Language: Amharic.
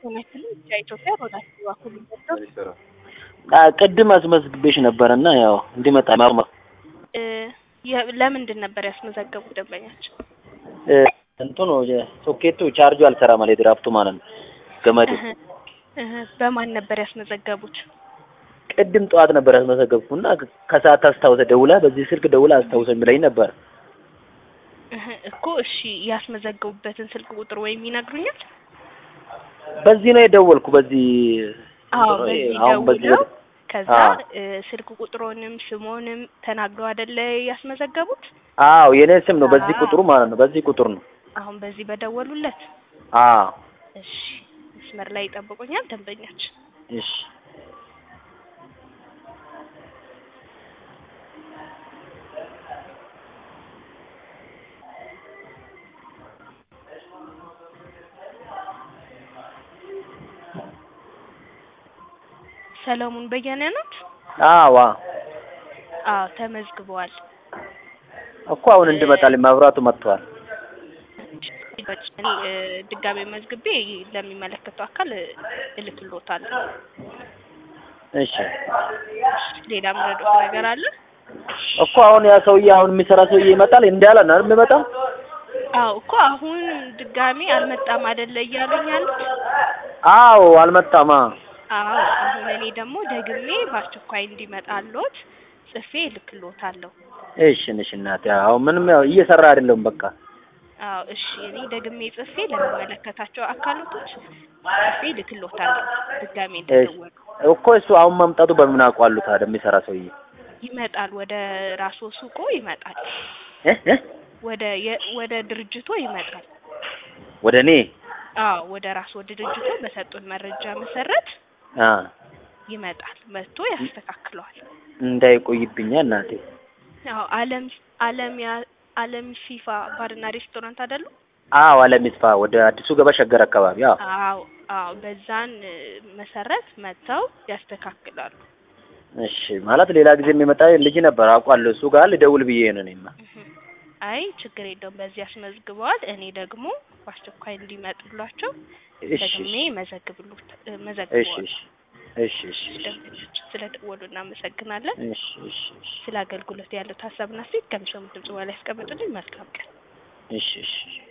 እውነትም ኢትዮጵያ ሮዳስ በኩል ይወደው ቅድም አስመዝግቤሽ ነበር እና ያው እንዲመጣ ማርማ ለምንድን ነበር ያስመዘገቡት ደንበኛቸው? እንትኑ ሶኬቱ ቻርጁ አልሰራም ማለት ድራፍቱ ማለት ነው ገመዱ። በማን ነበር ያስመዘገቡት? ቅድም ጠዋት ነበር ያስመዘገብኩ እና ከሰዓት አስታውሰ ደውላ በዚህ ስልክ ደውላ አስታውሰኝ ብላኝ ነበር እኮ። እሺ ያስመዘገቡበትን ስልክ ቁጥር ወይም ይነግሩኛል? በዚህ ነው የደወልኩ። በዚህ አዎ፣ በዚህ አሁን በዚህ ደውለው ከዛ አዎ። ስልክ ቁጥሮንም ስሞንም ተናግረው አይደለ ያስመዘገቡት? አዎ የኔ ስም ነው በዚህ አዎ። ቁጥሩ ማለት ነው። በዚህ ቁጥር ነው። አሁን በዚህ በደወሉለት። አዎ እሺ መስመር ላይ ይጠብቁኛል ደንበኛችን። እሺ ሰለሞን በየነ ናት? አዎ አዎ ተመዝግበዋል። እኮ አሁን እንድመጣልኝ መብራቱ መጥቷል። እኔ እ ድጋሜ መዝግቤ ለሚመለከተው አካል እልክልዎታለሁ። እሺ ሌላ ምረዶት ነገር አለ? እኮ አሁን ያ ሰውዬ አሁን የሚሰራ ሰውዬ ይመጣል እንዳለ ነው አይደል የሚመጣው? አዎ እኮ አሁን ድጋሜ አልመጣም አይደለ እያሉኝ ያሉት? አዎ አልመጣማ። አዎ አሁን እኔ ደግሞ ደግሜ በአስቸኳይ እንዲመጣልዎት ጽፌ እልክልዎታለሁ። እሺ እሺ እናቴ አሁን ምንም ያው እየሰራ አይደለም በቃ አዎ እሺ እኔ ደግሜ ጽፌ ለሚመለከታቸው አካላቶች ጽፌ እልክልዎታለሁ ድጋሜ እንደደወሉ። እኮ እሱ አሁን መምጣቱ በምን አውቃሉ ታዲያ የሚሰራ ሰውዬ ይመጣል ወደ ራስዎ ሱቆ ይመጣል። እ እ ወደ የ ወደ ድርጅቶ ይመጣል። ወደ እኔ አዎ ወደ ራስዎ ድርጅቶ በሰጡን መረጃ መሰረት አ ይመጣል። መጥቶ ያስተካክለዋል። እንዳይቆይብኛ እናቴ። አዎ አለም አለም ያ አለም ፊፋ ባርና ሬስቶራንት አይደሉ? አዎ አለም ይስፋ ወደ አዲሱ ገባ ሸገር አካባቢ አዎ አዎ አዎ በዛን እ መሰረት መጥተው ያስተካክላሉ። እሺ ማለት ሌላ ጊዜ የሚመጣ ልጅ ነበር አውቃለሁ። እሱ ጋር ልደውል ብዬ ነው እኔማ። እህ አይ ችግር የለውም። በዚህ ያስመዝግበዋል። እኔ ደግሞ በአስቸኳይ እንዲመጡላቸው እሺ ደግሜ መዘግብሉት እሺ መዘግበዋል። እሺ እሺ እሺ ደንበኞች ስለ ደወሉ እናመሰግናለን። እሺ እሺ እሺ ስለ አገልግሎት ያለው ሀሳብና ሴት ከምሰሙት ድምጽ በላይ ያስቀምጡልኝ። መልካም ቀን። እሺ እሺ